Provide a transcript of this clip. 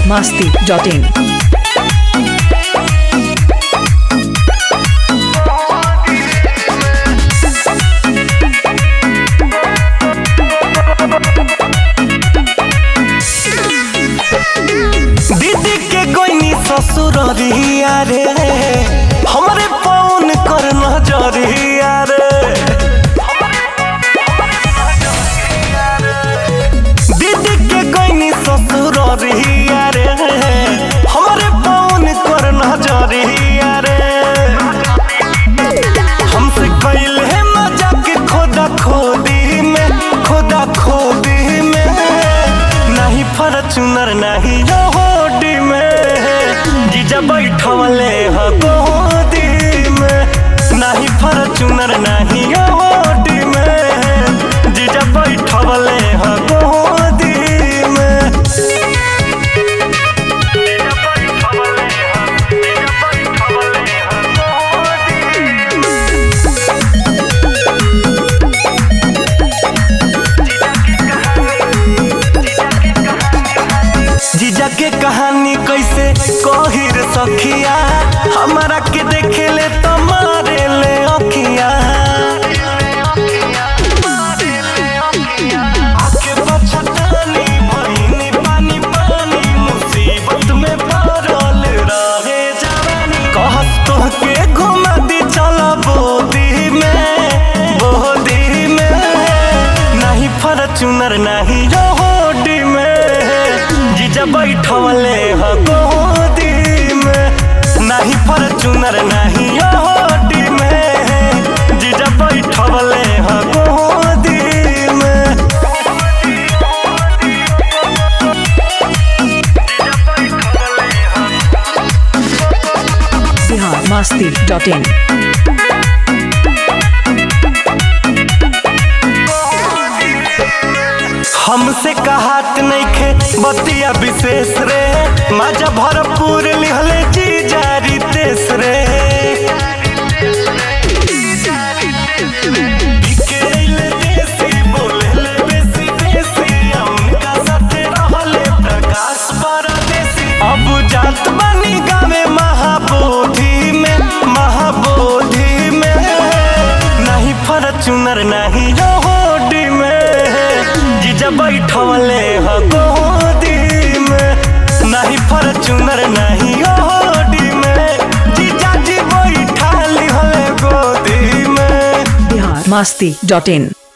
masti.in. दीदी के गोइनी ससुररिया रे हमरे पौन कर नजरिया रे दीदी के गोइनी ससुररिया रे हमरे पौन कर नजरिया रे हमसे कैल है मजाक खोदा खोदी में खोदा खोदी में नहीं फॉर्चूनर नहीं रोडी में जीजा बैठवले ह गोदी में नहीं फॉर्चूनर नहीं रोडी में जीजा बैठवले ह गोदी में जीजा बैठवले ह जीजा बैठवले ह गोदी में जीजा के कहानी कैसे कही रे सखिया हमारा के देखे ले तो मारे ले अखिया आके बचतानी भइनी पानी पानी मुसीबत में पड़ल रहे जवानी कहत कह के घुमा दी चल बोदी में बोदी में नहीं फॉर्चूनर नहीं रोडी में जीजा बैठवले ह गोदी में नहीं फॉर्चूनर नहीं रोडी में जीजा बैठवले ह गोदी में Bihar masti.in. हमसे कहात नइखे बतिया विशेष रे माजा भरपूर लिहले जी जारी तेस रे बिके अइले देसी, बोलेले बेसी बेसी, आ उनका साथे रहले प्रकाश परदेसी। अब जात बानी गावे महाबोधि में महाबोधि में नहीं फॉर्चूनर नहीं रोडी में जीजा बैठवले ह गोदी में नहीं फॉर्चूनर नहीं रोडी में जीजा जी बैठा लिहले गोदी में Bihar masti.in.